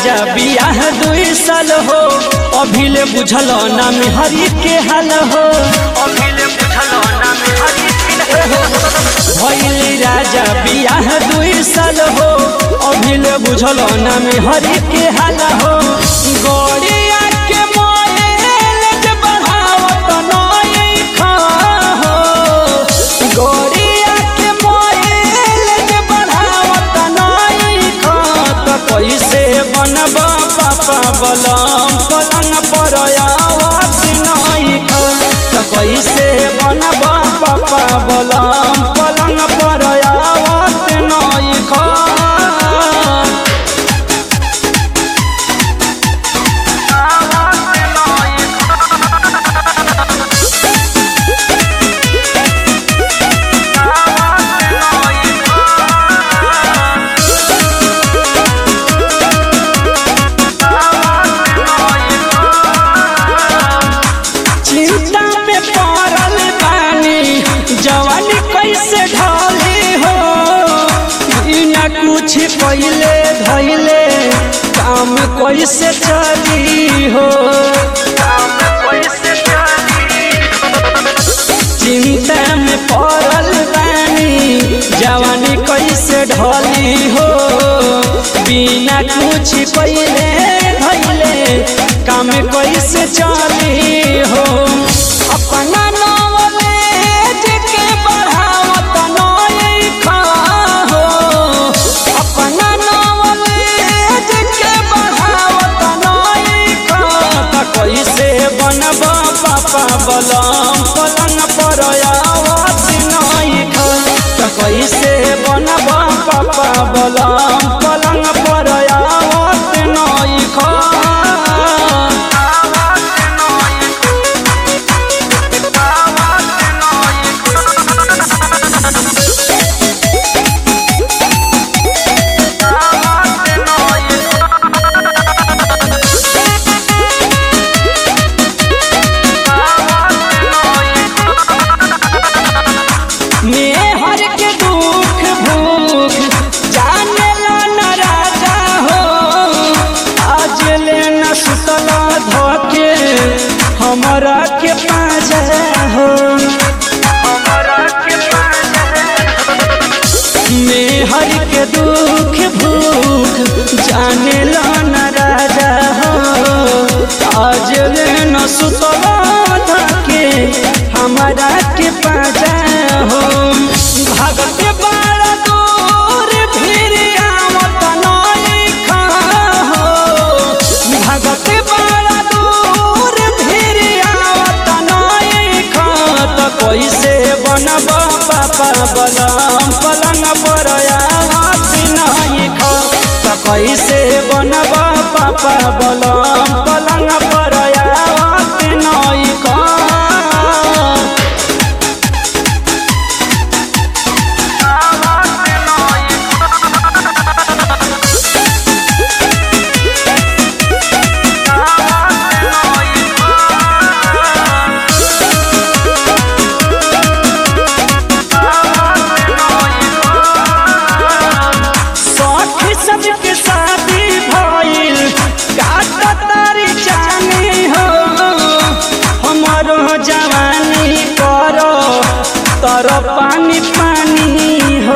राजा बियाह दुई साल हो अभिले बुझल ना हरी के हाल हो अभिले बुझल ना भैली राजा बियाह दुई साल हो अभिले बुझल ना हरी के हाल हो गड़िया के मोएल जे बढ़ावत नई खा हो गड़िया के मोएल जे बढ़ावत नई खा त कैसे बनब पापा बलम पलंग पर आवत नई खा त कैसे बनब पापा बलम पलंग पर आवत नई खा चिंता में पड़ल बानी जवानी कैसे ढली हो बिना कुछ पहले धैले काम कैसे चली हो चिंता में पड़ल बानी जवानी कैसे ढली हो बिना कुछ पहले धैले काम कैसे चली हो अपना नॉलेज के बढ़ावत नई खा हो अपना नॉलेज के बढ़ावत नई खा त कैसे बनब पापा बलम पलंग पर आवत नई खा त कैसे बनब पापा बलम पलंग पर आवत नई खा मेहर के दुख भूख जाने ला न राजा हो आज ले न सुतल धोके हमरा के पाजा हो मेहर के दुख भूख जाने ला न राजा हो आज ले न सुतल धोके हमरा के पाजा हो भगत बड़ा दूर फिर आवत नई खा हो भगत बड़ा दूर फिर आवत नई खा त कैसे बनब पापा बलम पलंग पर आवत नई खा त कैसे बनब पापा बलम पलंग पर आवत नई खा सखी सबके शादी भइल काट तारी जानी हो हमारो जवानी करो तर पानी पानी हो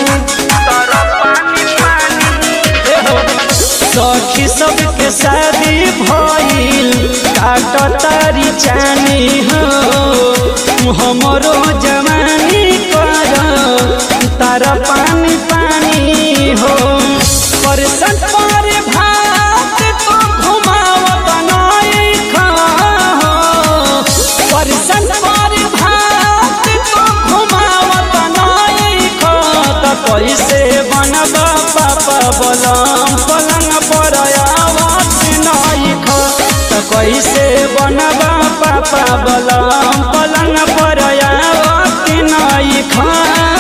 ए हो, सखी सबके शादी भइल काट तारी जानी हो हमरो जवानी करो तार पानी पानी हो परसन पर भात तो घुमावत नई खा हो परसन पर भात तो घुमावत नई खा त कैसे बनब पापा बलम पलंग पर आवत नई खा त कैसे बनब पापा बलम पलंग पर आवत नई खा